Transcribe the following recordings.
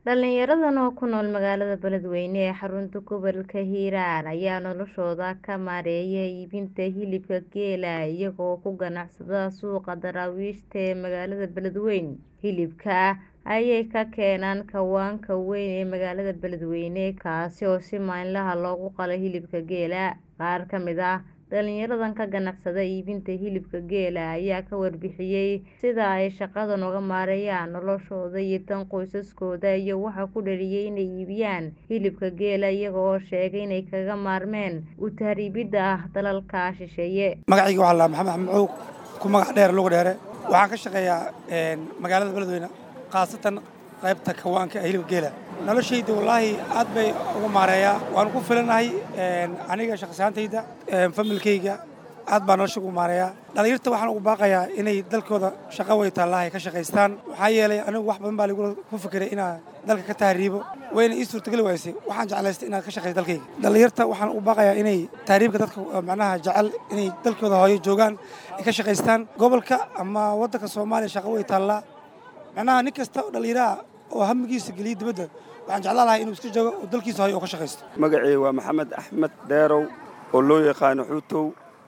Dhalinyaradan oo ku nool magaalada Beledweyne ee xarunta gobolka Hiiraan ayaa noloshooda ka maareeya iibinta hilibka geela iyaga oo ku ganacsada suuqa daraawiishta ee magaalada Beledweyne. Hilibka ayay ka keenaan kawaanka weyn ee magaalada Beledweyne kaasi oo si maalinle ah loogu qalo hilibka geela. Qaar ka mid ah dhalinyaradan ka ganacsada iibinta hilibka geela ayaa ka warbixiyay sida ay shaqadan uga maareeyaan noloshooda iyo tan qoysaskooda iyo waxa ku dhaliyay inay iibiyaan hilibka geela iyaga oo sheegay inay kaga maarmeen u tahriibidda dalalka shisheeye. magacayga waxaa la maxamed axmed maxuug ku magac dheer lugu dheere waxaan ka shaqeeyaa magaalada beledweyne khaasatan qaybta kawaanka ee hilibka geela noloshayda wallaahi aad bay uga maareeyaa waan ku filanahay aniga shaqsiyaantayda familkayga aad baa nolosha ugu maareeyaa dhalinyarta waxaan ugu baaqayaa inay dalkooda shaqo way taallahay ka shaqaystaan waxaa yeelay anigu wax badan baa lagu ku fikiray inaan dalka ka tahriibo wayna ii suurtageli waysay waxaan jeclaystay inaad ka shaqayso dalkayga dhalinyarta waxaan ugu baaqayaa inay tahriibka dadka macnaha jecel inay dalkooda hooyo joogaan ay ka shaqaystaan gobolka ama waddanka soomaaliya shaqo way taallaa macnaha nin kasta oo dhallinyaraha oo hamigiisa geliya dibadda waxaan jeclaan lahaa inuu iska joogo oo dalkiisa hooyo oo ka shaqaysto magacii waa maxamed axmed dheerow oo loo yaqaano xuutow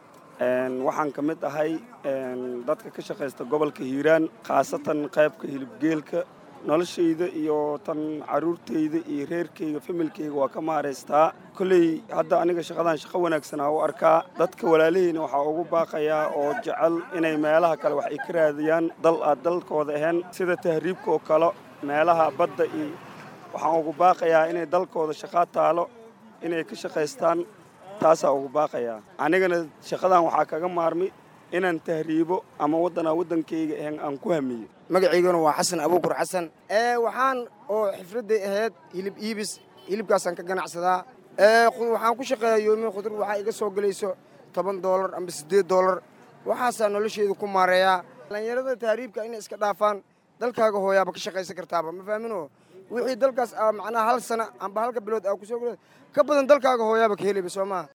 waxaan ka mid ahay dadka ka shaqaysta gobolka hiiraan khaasatan qaybka hilibgeelka noloshayda iyo tan caruurtayda iyo reerkayga familkayga waa ka maaraystaa kolley hadda aniga shaqadan shaqo wanaagsan aa u arkaa dadka walaalahayna waxaa ugu baaqayaa oo jecel inay meelaha kale wax ay ka raadiyaan dal aad dalkooda ahayn sida tahriibka oo kale meelaha badda iyo waxaan ugu baaqayaa inay dalkooda shaqaa taalo inay ka shaqaystaan taasaa ugu baaqayaa anigana shaqadan waxaa kaga maarmi inaan tahriibo ama waddanaa waddankayga ahayn aan ku hamiyo magacayguna waa xasan abuukur xasan waxaan oo xifradday ahayd hilib iibis hilibkaasaan ka ganacsadaa waxaan ku shaqeeyaa yoomin khudur waxaa iga soo gelayso toban doolar amba siddeed doolar waxaasaa noloshayda ku maareeyaa dhallinyarada tahriibka inay iska dhaafaan dalkaaga hooyaaba ka shaqaysan kartaaba ma fahmino wixii dalkaas macnaha hal sana amba halka bilood aa kusoo ka badan dalkaaga hooyaaba ka helayba soo maaha